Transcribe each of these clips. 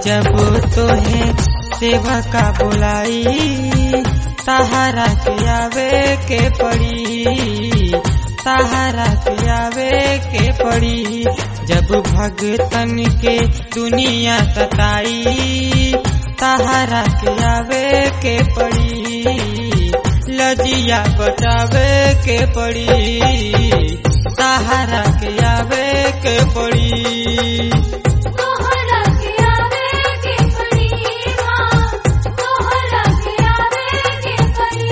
जब तोहे सेवा का बुलाई सहारा के आवे के पड़ी सहारा के आवे के पड़ी जब भगतन के दुनिया सताई सहारा के आवे के पड़ी लजिया बचावे के पड़ी सहारा के आवे के पड़ी तोहरा के आवे के पड़ी माँ तोहरा के आवे के पड़ी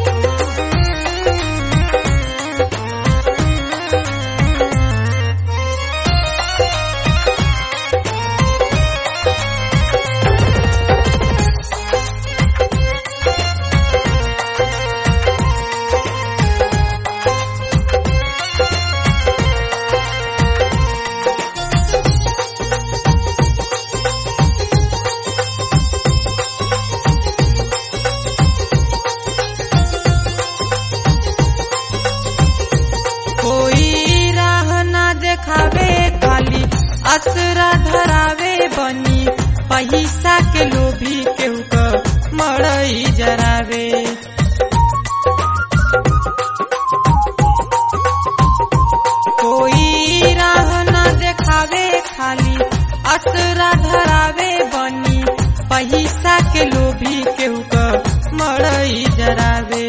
कोई राह ना देखावे खाली असरा धरावे बनी पैसा के लोभी केहू क मड़ई जरावे कोई राह ना देखावे खाली असरा धरावे बनी पैसा के लोभी केहू क मड़ई जरावे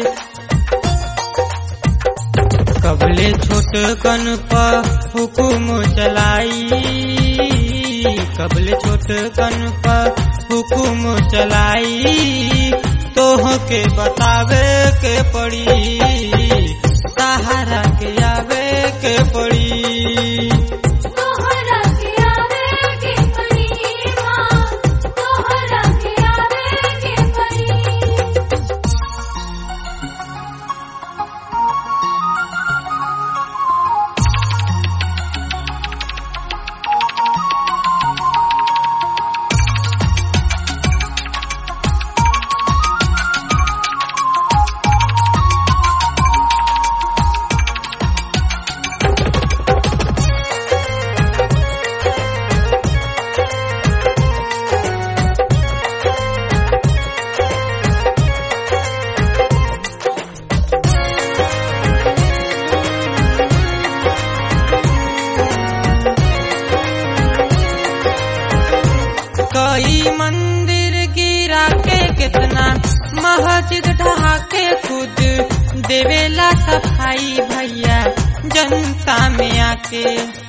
कबले छोट कन पर हुकुम चलाई कबले छोट कन पर हुकुम चलाई तोह के बतावे के पड़ी सहारा के आवे के पड़ी तोहरा के आवे के पड़ी माँ तोहरा के आवे के पड़ी कई मंदिर गिरा के कितना मस्जिद ढहा के खुद देवेला सफाई भैया जनता में आके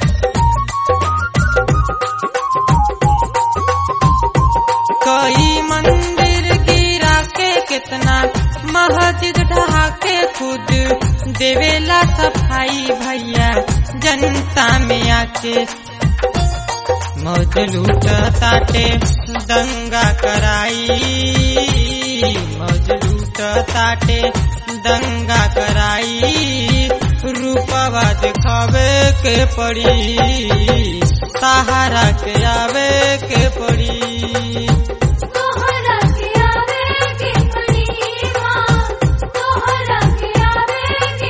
कई मंदिर गिरा के कितना मस्जिद ढहा के खुद देवेला सफाई भैया जनता में आके मौज लूट ताटे दंगा कराई मौज लूट ताटे दंगा कराई रूपवा दिखावे के पड़ी सहारा के आवे के पड़ी तोहरा के आवे के पड़ी माँ तोहरा के आवे के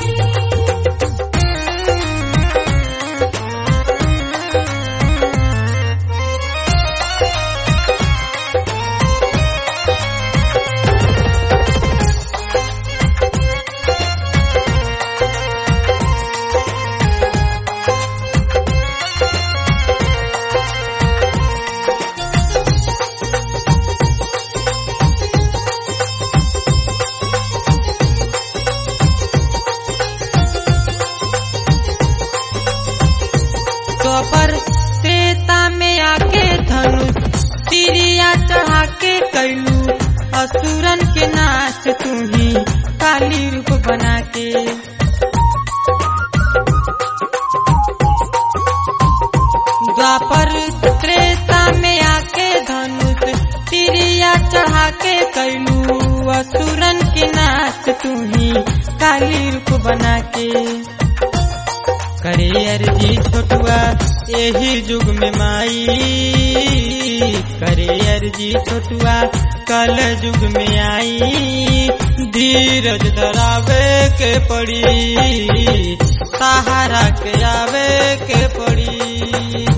पड़ी द्वापर त्रेता में आके धनुष तिरिया चढ़ा के कैलू असुरन के नाच तू ही काली रूप बना के द्वापर त्रेता में आके धनुष तिरिया चढ़ा के कैलू असुरन के नाच तू ही काली रूप बना के करे अर्जी छोटुआ यही युग में माई करे अर्जी छोटुआ कल युग में आई धीरज धरावे के पड़ी सहारा के आवे के पड़ी